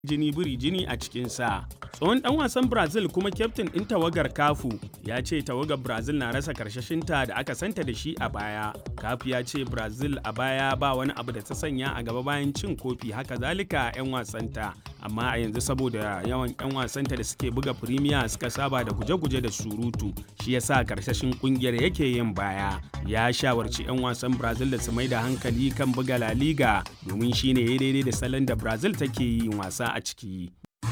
jini biri jini a cikinsa. Tsohon ɗan wasan Brazil kuma kyaftin ɗin tawagar Kafu ya ce tawagar Brazil na rasa karshashinta da aka santa da shi a baya. Kafu ya ce Brazil a baya ba wani abu da ta sanya a gaba bayan cin kofi haka zalika 'yan wasanta. Amma a yanzu saboda yawan 'yan wasanta da suke buga Premier suka saba da guje-guje da surutu shi yasa karshashin kungiyar yake yin baya. Ya shawarci 'yan wasan Brazil da su mai da hankali kan buga La Liga domin shine ya daidai da salon da Brazil take yin wasa a ciki.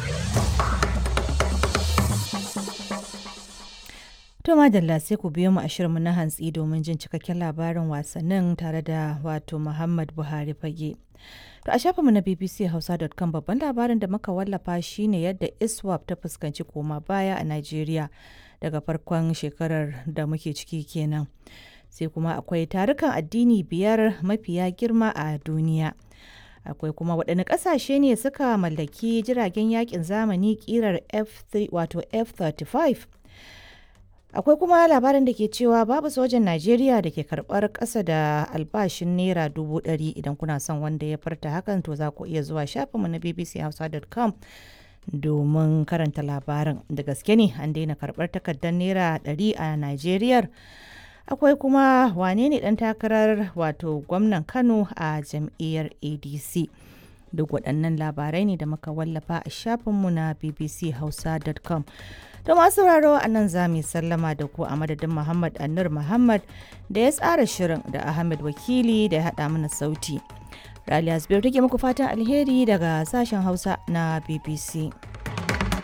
To madalla sai ku biyo mu a shirinmu na hantsi domin jin cikakken labarin wasannin tare da wato Muhammad Buhari fage. To a shafinmu na bbchausa.com babban labarin da muka wallafa shine yadda ISWAP ta fuskanci koma baya a Najeriya daga farkon shekarar da muke ciki kenan. Sai kuma akwai tarukan addini biyar mafiya girma a duniya. akwai kuma waɗanne ƙasashe ne suka mallaki jiragen yakin zamani ƙirar F3 wato F35 akwai kuma labarin da ke cewa babu sojan Najeriya da ke karɓar ƙasa da albashin naira dubu ɗari idan kuna son wanda ya farta hakan to za ku iya zuwa shafinmu na bbchausa.com domin karanta labarin da gaske ne an daina karɓar takardar naira ɗari a Najeriya akwai kuma wane ne dan takarar wato gwamnan kano a jam'iyyar adc duk waɗannan labarai ne da muka wallafa a shafinmu na bbchausa.com to masu sauraro a nan za mu sallama da ku a madadin muhammad annur muhammad da ya tsara shirin da ahmed wakili da ya haɗa mana sauti raliya take muku fatan alheri daga sashen hausa na bbc